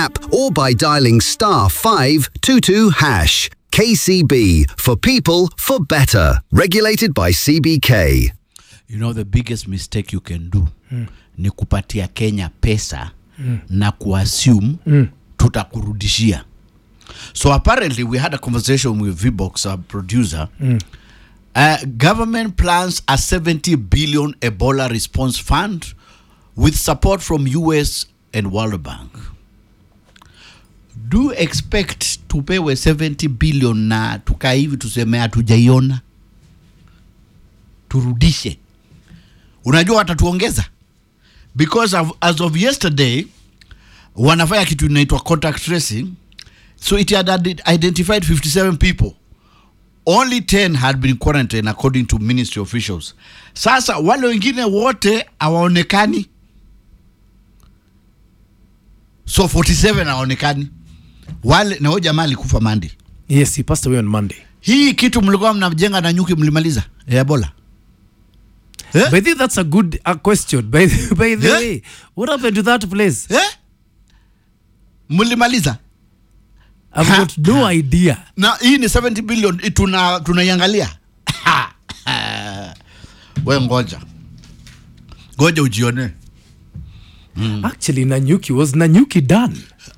app or by dialing star 522 hash. KCB for people for better. Regulated by CBK. you know the biggest mistake you can do ni kupatia kenya pesa na kuassume tutakurudishia so apparently we had a conversation with vbox our producer uh, government plans a 70 billion ebola response fund with support from us and world bank do you expect tupewe 70 billion na tukaa hivi tuseme hatujaiona turudishe unajua watatuongeza because of, as of yesterday wanafanya kitu inaitwa contact tracing so it had ide- identified 57 people only 10 had been quarantined according to ministry officials sasa wale wengine wote hawaonekani so 47 hawaonekani wale na huyo jamaa alikufa mandi Yes, he passed away on Monday. hii kitu mlikuwa mnajenga na nyuki mlimaliza ya ebola eh? But I think that's a good uh, question. By the, by the Yeah. way, what happened to that place? eh? mlimaliza I've Ha. got no idea. na hii ni 70 billion i- tuna tunaiangalia we ngoja ngoja ujione Actually, Nanyuki was Nanyuki done.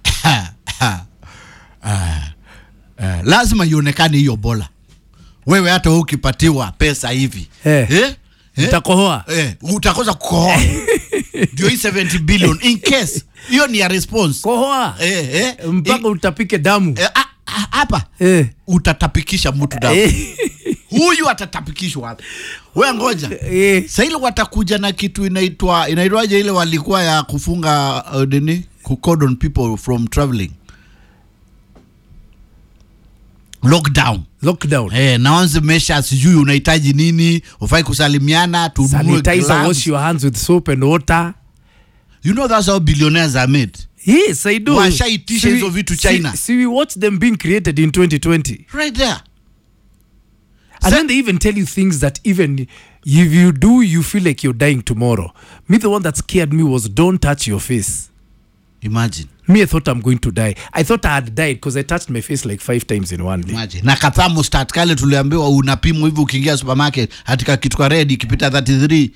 eh, lazima ionekane hiyo bola wewe hata wewe ukipatiwa pesa hivi Eh. eh? Eh? Utakohoa. Eh, utakosa kukohoa ndio hii 70 billion in case hiyo ni ya response Kohoa. eh, eh, Mpaka utapike damu. eh, ah, ah, hapa Eh. utatapikisha mtu damu Eh. huyu atatapikishwa hapa we ngoja Eh. saili watakuja na kitu inaitwa inaitwaje ile walikuwa ya kufunga uh, nini kucordon people from traveling lockdown Lockdown. Eh, naanze mesha sijui unahitaji nini ufai kusalimiana tununue Sanitizer, gloves. wash your hands with soap and water. you know that's how billionaires are made Yes, I do. Washaitisha See, hizo vitu see- China. See, we watched them being created in 2020. right there And Sa- then they even tell you things that even if you do, you feel like you're dying tomorrow. Me, the one that scared me was don't touch your face. imagine Me, I thought I'm going to die. I thought I had died because I touched my face like five times in one day. imagine na kathamostat kale tuliambiwa unapimwa hivi ukiingia supermarket hatika kitu ka red ikipita 33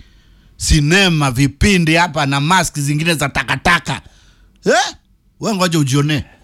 sinema vipindi hapa na mask zingine za takataka eh? we ngoja ujionee